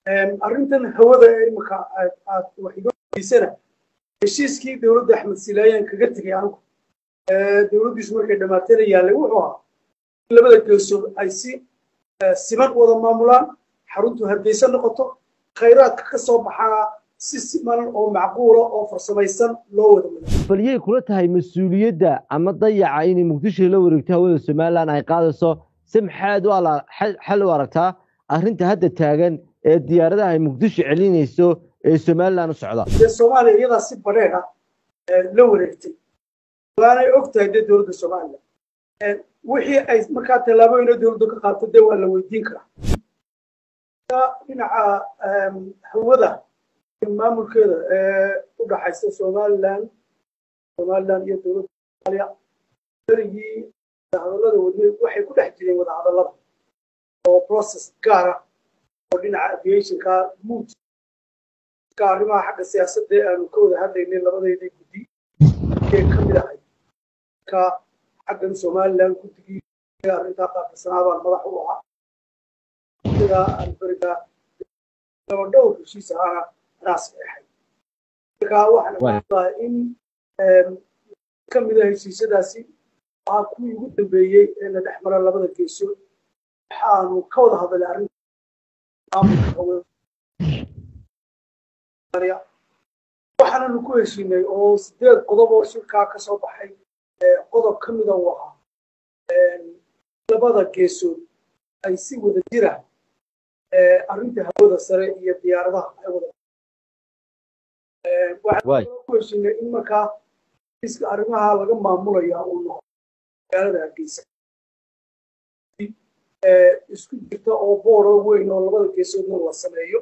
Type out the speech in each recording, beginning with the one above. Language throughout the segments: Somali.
arrintan hawada ee imika aad wax iga weydiisana heshiiskii dowladda axmed silaayaan kaga tegay anigu dowladdiisu markay dhammaatayna yaallay wuxuu ahaa in labada geesood ay si siman wada maamulaan xaruntu hargeysa noqoto khayraadka ka soo baxana si siman oo macquula oo farsamaysan loo wada wada baliyay kula tahay mas-uuliyadda ama dayaca inay muqdisho la wareegto hawada somalilan ay qaadayso si maxaad u xal u aragtaa arrinta hadda taagan ee diyaaradaha ay muqdisho celinayso ee somalilan u socda dee soomaaliya iyadaa si badheer ah la wareegtay waanay og tahay dee dowladda soomaaliya wixii ay markaa tallaabooyina dowladda ka qaabto dee waa la weydiin karaa dhinaca hawada maamulkeeda ee u dhaxaysa somalilan somalilan iyo dowladda soomaaliya berigii hadallada wadnay waxay ku dhex jireen wadahadallada oo process gaara oo dhinaca aviationka mood ka arrimaha xagga siyaasadda ee aanu ka wada hadlaynay labadeedii guddi ee ka mid ahay ka xaggan somalilan guddigii arrintaa qaabkasanaa baan madax u ahaa sidaa aan berigaa laba dhowr heshiis ahaana anaas eexay marka waxaan ogaanayaa in ka mid a heshiisyadaasi waa kuwii ugu dambeeyey ee na dhex mara labada geesood waxaanu ka wada hadalay arrinta maamulka waxaananu ku heshiinay oo sideed qodob oo shirkaa ka soo baxay qodob ka mida uu ahaa labada geesood ay si wada jira arrinta hawada sare iyo diyaaradaha ay wada waxaan ku heshiinay in markaa iska arrimaha laga maamulaya uu noqo magaalada hargeysa isku jirta oo booro weyn oo labada geesoodna la sameeyo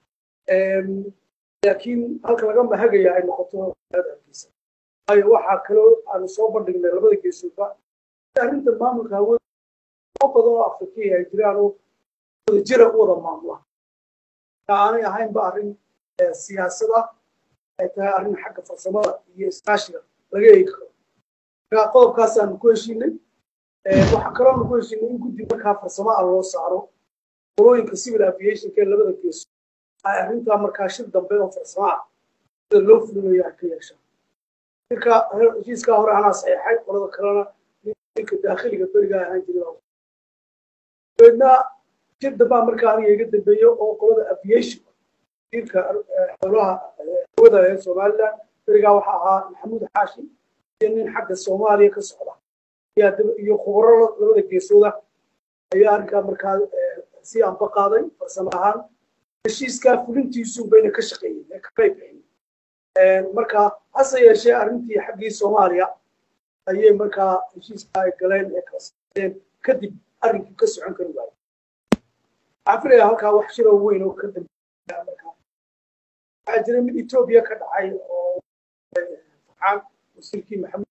laakiin halka laga mahagaya ay noqoto magaalada hargeysa waayo waxaa kaloo aanu soo bandhignay labada geesoodba arrinta maamulka hawada oo badan oo afrikiya ay jiraan oo wada jira u wada maamula aanay ahaynba arrin siyaasada ay tahay arrin xagga farsamada iyo iskaashiga laga eegi karo marka qodobkaasaanu ku heshiinay waxaa kaloonu ku heshiinay in guddi markaa farsamo ah loo saaro qolooyinka civil aviationka ee labada geeso ay arrintaa markaa shir dambe oo farsamo ah sida loo fulinayo ay ka yeeshaan shirka heshiiskaa hore anaa saxeexay qolada kalena ninka daakhiliga berigaa ahaan jiray dabeedna shir dambaa markaa aniga iga dambeeyo oo qolada aviation wasiirka howlaha hawada ee somaliland berigaa waxaa ahaa maxamuud xaashi iyo nin xagga soomaaliya ka socda iyo khubaro labada geesooda ayaa arrinkaa markaa si anba qaaday farsamo ahaan heshiiskaa fulintiisu bayna ka shaqeeyeen ee kamay bixin marka hase yeeshee arrintii xaggii soomaaliya ayay markaa heshiiskaa ay galeen ee kala saareen kadib arrinkii ka socon kari waayey waxaan filayaa halkaa wax shiroo weyn oo ka dambeeya markaa waxaa jira mid etoobiya ka dhacay oo faxaan wasiirkii maxamuud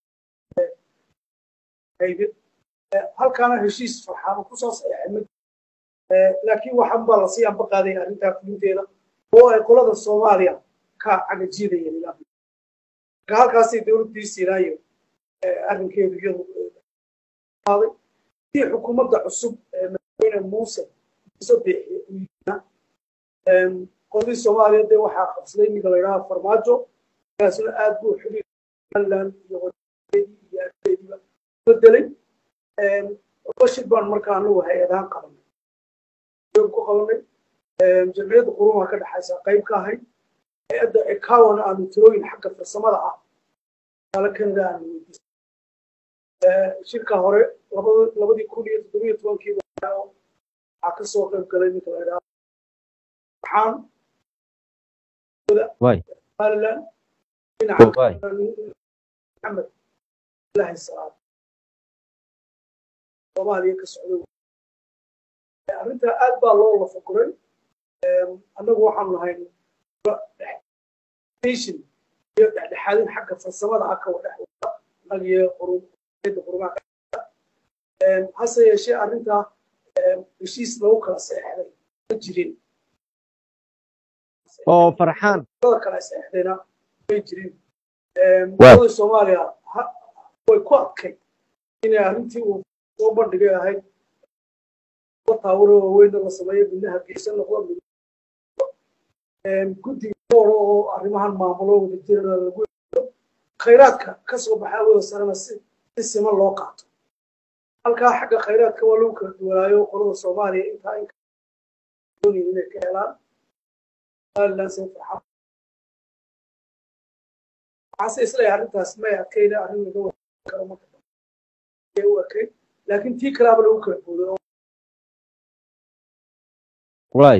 hayde halkaana heshiis farxaan ku soo saxeexay mid laakiin waxaan baa lasii anba qaaday arrintaa fulinteeda oo ay qolada soomaaliya ka cagajiidayeen ilaa marka halkaasay dowladdii siinaayo arrinkeedu iyadu qaaday si xukuumadda cusub ee madaxweyne muuse muuse biixi qoladii soomaaliya dee waxaa qabsaday ninka la yidhaha farmaajo kaasna aad buu xiriir somaliland iyo wadadeedii iyo ardeediiba bedelay bashir baan markaa anagu hay-adahaan qabanay ku qabanay jamciyadda qurumaha ka dhexaysa qayb ka ahayd hay-adda ekawana aanu tirooyin xagga farsamada ah taale kanada aanu weydiisay shirka hore labadii kun iyo toddobiyo tobankii waxaa ka soo qayb galay ninka la yidhaha waxaan somaliland dhinaca maxamed ilahi salaad soomaaliya ka socday arrintaa aad baa loo lafaguray annagu waxaanu nahay station iyo dhexdhexaadin xagga farsamada ah kawa dhex wada annaga iyo qurumaha hase yeeshee arrintaa heshiis lagu kala seexday ma jirin oo farxaan kala seexdayna may jirin qolada soomaaliya way ku adkay inay arrintii uu soo bandhigay ahayd taawaro waaweyn la sameeyo midna hargeysa noqdo guddiga dooro oo arrimahan maamulo wada jirana lagu eego khayraadka ka soo baxa awooda sarena si si siman loo qaato halkaa xagga khayraadka waa lagu kala duwanaayo qolada soomaaliya intaa in doonayin inay ka helaan somaliland seen farxad waxaase isleeyahay arrintaas may adkayna arrin laga wada karo marka dambe u ekayd laakiin tii kalaaba lagu kala booday oo waay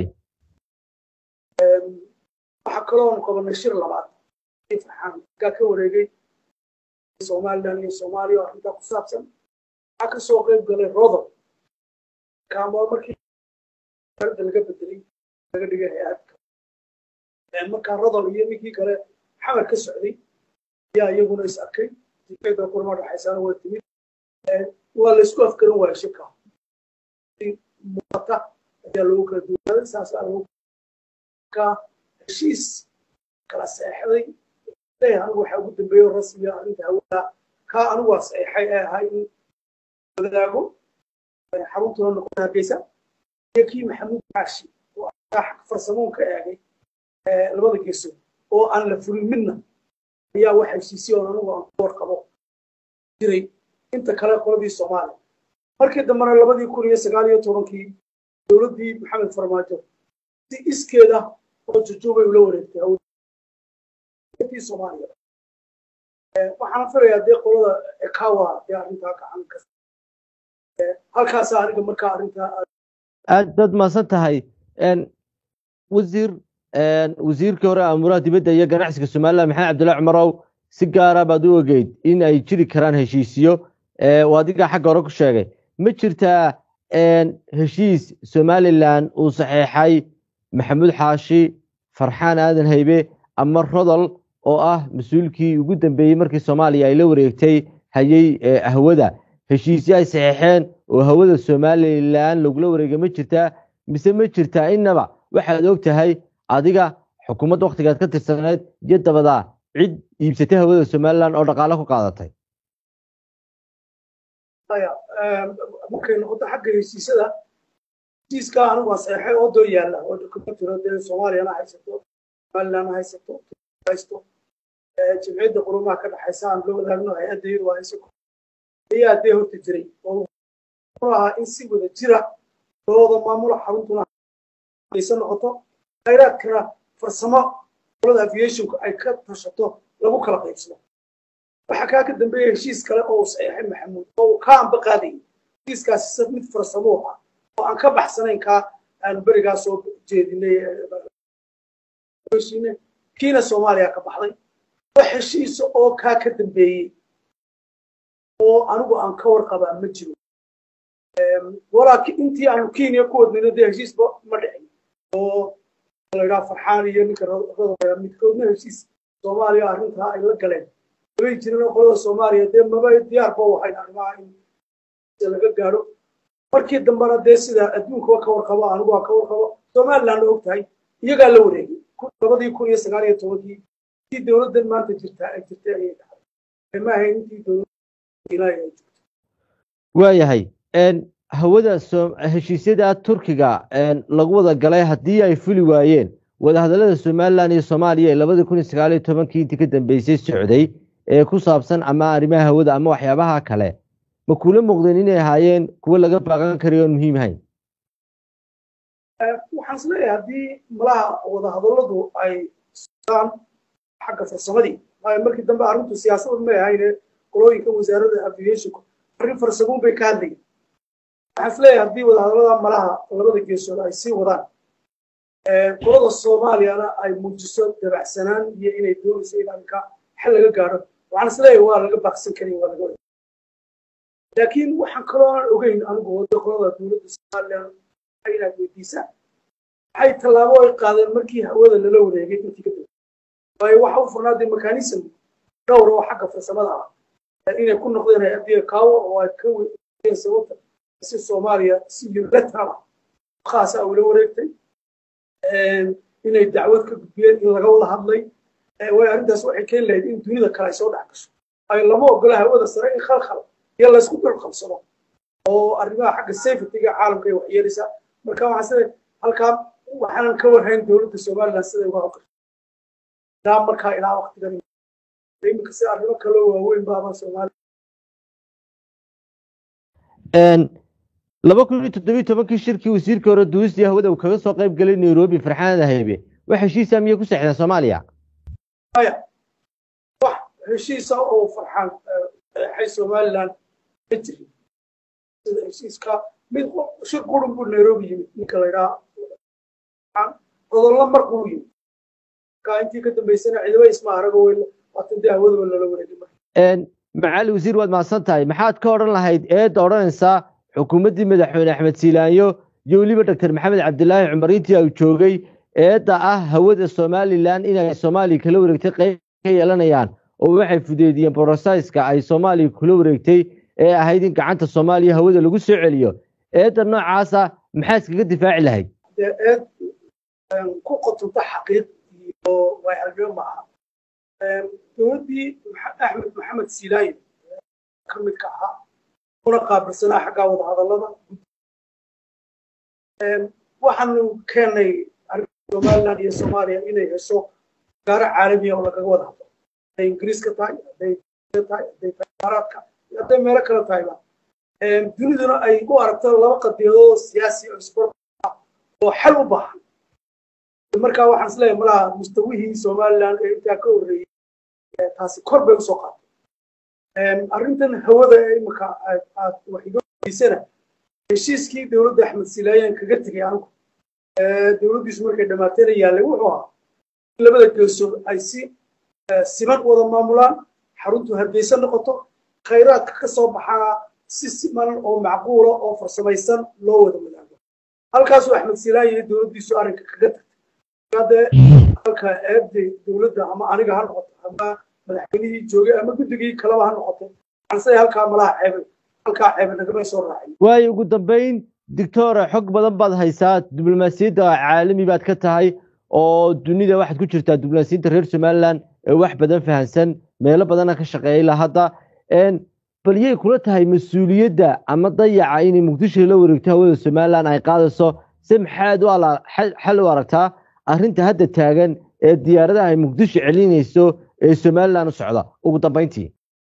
waxaa kaloo qabanay shir labaad farxaan kaa ka wareegay somaliland iyo soomaaliya oo arrintaa ku saabsan waxaa ka soo qayb galay rodol kaama markii arada laga bedelay laga dhigay hay-adka markaa rodol iyo ninkii kale xamar ka socday ayaa iyaguna is arkay difeeda kulama dhaxaysaana waa timid waa laysku afgaran waayay shirka muuqata ayaa loogu kala duwanaaday saasaa lagu ka heshiis kala seexday leeyahay anigu waxaa ugu dambeeyo rasmiga arrinta hawada kaa anigu waa saxeexay ee ahaa in wadaago xaruntuna noqon hargeysa iyo kii maxamuud caashi oo xag farsamoon ka eegay labada geesood oo aan la fulin midna ayaa wax heshiisay oon anigu aan ku warqabo jiray inta kale qoladii soomaaliya markii dambena labadii kun iyo sagaal iyo tobankii dowladdii maxamed farmaajo si iskeeda oo jujuubay ula wareegtay hawdii soomaaliya waxaan filayaa dee qolada ekawa dee arrintaa gacan ka halkaasaa aniga markaa arrintaa aad baad mahadsan tahay wasiir wasiirkii hore amuuraha dibadda iyo ganacsiga somaliland maxamed cabdullahi cumarow si gaara baad u ogeyd in ay jiri karaan heshiisiyo oo adigaa xagga hore ku sheegay ma jirtaa heshiis somalilan uu saxeexay maxamuud xaashi farxaan aadan haybe ama rodol oo ah mas-uulkii ugu dambeeyey markii soomaaliya ay la wareegtay hayay hawada heshiisyo ay saxeexeen oo hawada somalilan lagula wareegay ma jirtaa mise ma jirtaa innaba waxaad og tahay adiga xukuumadda waktigaad ka tirsaneed iyo dabadaa cid iibsatay hawada somalilan oo dhaqaale ku qaadatay markay noqoto xagga heshiisyada heshiiska anigu waa saxeexay oo doo yaalla oo kuma jiro dee soomaaliyana haysato somalilandna haysato haysto jimciyadda qurumaha ka dhaxaysa aan loo wadaagno hay-adda iyadu waa hayso ayaa dee horta jiray oo ahaa in si wada jira looda maamulo xaruntuna aysan noqoto khayraadkana farsamo qolada aviationku ay ka tashato lagu kala qaybsado waxaa kaa ka dambeeya heshiis kale oo uu saxeexay maxamuud oo uu ka anba qaadayay heshiiskaasi mid farsamo ah oo aan ka baxsanayn kaa aanu berigaa soo jeedinay kiina soomaaliya ka baxday wax heshiisa oo kaa ka dambeeyey oo anigu aan ka warqabaa ma jiro walaa intii aanu kenya ku wadnayno dee heshiisba ma dhicin oo la yidhaha farxaan iyo ninka rodobaya midkoodna heshiis soomaaliya arrintaa ay la galeen way jirin qolada soomaaliya dee maba diyaar ba waxayn arrimaha in laga gaadho markii dambena dee sida adduunkaba ka warqabo anigu waa ka warqabo somalilandna og tahay iyagaa la wareegay labadii kun iyo sagaal iyo tobankii intii dowladdan maanta jirtaa ay jirtay ayay dhacday ma ahayn intii dowladda ay jirto waayahay hawada heshiisyada turkiga lagu wada galay haddii ay fuli waayeen wadahadallada somalilan iyo soomaaliya ee labadii kun iyo sagaal iyo tobankii intii ka dambeysay socday ee ku saabsan ama arrimaha hawada ama waxyaabaha kale ma kula muuqdeen inay ahaayeen kuwo laga baaqan karayo oon muhiim ahayn waxaan is leeyahay haddii malaha wadahadalladu ay socdaan xagga farsamadii waayo markii dambe arrintu siyaasada may ahayne qolooyinka wasaaradda aviationku arrin farsamuun bay ka hadlayeen waxaan is leeyahay haddii wadahadallada malaha labada geesood ay sii wadaan qolada soomaaliyana ay muujiso dabacsanaan iyo inay doonayso in arrinka xal laga gaadho waxaan is leeyahay waa laga baaqsan karin waa laga laakiin waxaan kaloo aan ogeyn anigu wada qolada dowladda somalilan inaad weydiisaan waxay tallaabo ay qaadeen markii hawada lala wareegay intii ka dambe waayo waxa u furnaaday mechanism dhowr oo xagga farsamada ah inay ku noqdeen hay-addiya kaawo oo ay ka weydeen sababta si soomaaliya si unilateral ah khaas ah ula wareegtay inay dacwad ka gudbiyeen in laga wada hadlay way arrintaas waxay keeni lahayd in dunida kale ay soo dhex gasho ay lama ogola hawada sare in khalkhal iyo laysku dul qabsado oo arrimaha xagga safetyga caalamka ay waxyeelaysaa marka waxaan sida halkaa waxaanan ka warhayn dowladda somaliland siday uga hawlgasho ilaa markaa ilaa waktigan iminka si arrimo kaloo waaweyn baaba soomaaliya laba kun iyo toddobiyo tobankii shirkii wasiirka hore duulistii hawada uu kaga soo qayb galay nairobi farxaanada haybe wax heshiisa miyay ku seexdeen soomaaliya maya wax heshiisa oo farxaan saxeexay somaliland ma jirin sida heshiiska mid shir qurun buu nairobi yimid ninka la yidhaha odollo mar quru yimid marka intii ka dambaysana ciidamo isma arago weyn waatan dee hawadaba lala wareegay marka macali wasiir waad mahadsan tahay maxaad ka odhan lahayd eedda odhanaysaa xukuumaddii madaxweyne axmed siilaanyo iyo weliba doctor maxamed cabdilaahi cumar intii uu joogay eedda ah hawada somalilan inay soomaaliya kala wareegtay qayb ka yeelanayaan oo waxay fudeediyeen borosaiska ay soomaaliya kula wareegtay ee ahayd in gacanta soomaaliya hawada lagu soo celiyo eedda noocaasa maxaa iskaga difaaci lahayd dee eed ku qotonta xaqiiq iyo waayagnimo ma aha dowladdii axmed maxamed siilaayo ka midka ahaa una qaabilsanaa xaggaa wada hadallada waxaanu keennay somaliland iyo soomaaliya inay hesho gaaro caalamiya oo lagaga wada hadlo hadday ingiriiska tahay hadday tahay hadday imaaraadka hadday meelo kale tahayba duniduna ay u aragto laba qadiyadood siyaasi oo isbar oo xal u baahan markaa waxaan isleeyahay malaha mustawihii somaliland ee intaa ka horreeyey taasi kor bay usoo qaatay arrintan hawada ee imika aad wax iga weydiisana heshiiskii dowladda axmed silaayaan kaga tegay anigu dowladdiisu markay dhammaatayna yaallay wuxuu ahaa in labada geesood ay si siman wada maamulaan xaruntu hargeysa noqoto khayraadka ka soo baxana si siman oo macquula oo farsamaysan loo wada wadaago halkaasuu axmed silaaya iyo dowladdiisu arrinka kaga tagtay hadee halka eebday dowladda ama aniga ha noqoto ama madaxweynihii joogay ama guddigii kaleba ha noqotay ansay halkaa malaha ceebay halkaa ceebay nagamay soo raacin waayo ugu dambayn dictora xog badan baad haysaa diblomaasiyadda caalami baad ka tahay oo dunida waxaad ku jirtaa diblomaasiyadda reer somaliland ee wax badan fahansan meelo badana ka shaqeeya ilaa hadda bal yay kula tahay mas-uuliyadda ama dayaca inay muqdisho la wareegto hawada somaliland ay qaadayso se maxaad u xal u aragtaa arrinta hadda taagan ee diyaaradaha ay muqdisho celinayso ee somaliland u socda ugu dambayntii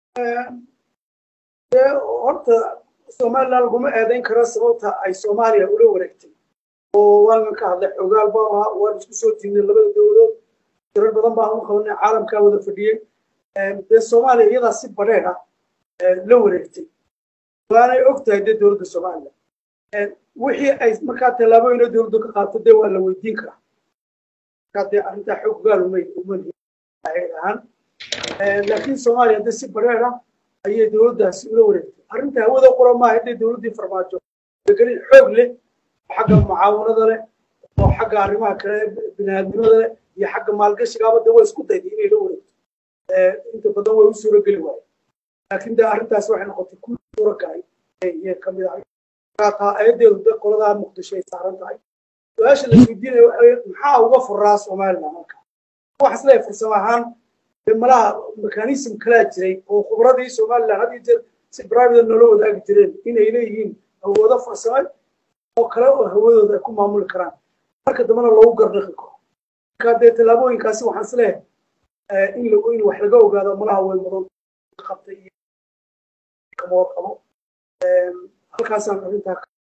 horta somaliland laguma eedayn karo sababta ay soomaaliya ula wareegtay oo waanan ka hadlay xogaal baan ahaa waan isku soo tignay labada dowladood tirar badan baan u qabanay caalamkaa wada fadhiyey dee soomaaliya iyadaa si badheer ah la wareegtay waanay og tahay dee dowladda somaliland wixii ay markaa tallaabooyina dowladdu ka qaato dee waa la weydiin karaa markaa dee arrintaa xogaal umay ahaan laakiin soomaaliya dee si badheer ah ayay dowladdaasi ula wareegtay arrinta hawada qura maaha hadday dowladdii farmaajo gelin xoog leh oo xagga mucaawanada leh oo xagga arrimaha kale biniaadnimada leh iyo xagga maalgashigaaba dee way isku dayday inay la wareegto inta badan way u suuro geli waaye laakiin dee arrintaas waxay noqotay ku suuro galay iyo kamid ahay taa ayadeedu dee qoladaa muqdisho ay saaran tahay su-aasha la weydiinaya waxa maxaa uga furaa somaliland halka waxaan isleeyahay farsamo ahaan malaha mekanism kalaa jiray oo khubradii somaliland had iyo jeer si private noola wadaagi jireen inay leeyihiin awoodo farsame oo kale oo hawadooda ay ku maamuli karaan marka dambena loogu garnaqi karo marka dee tallaabooyinkaasi waxaan isleeyahay in in wax laga ogaado malaha way mudan qabtay iyo kama warqabo halkaasaan arrintaa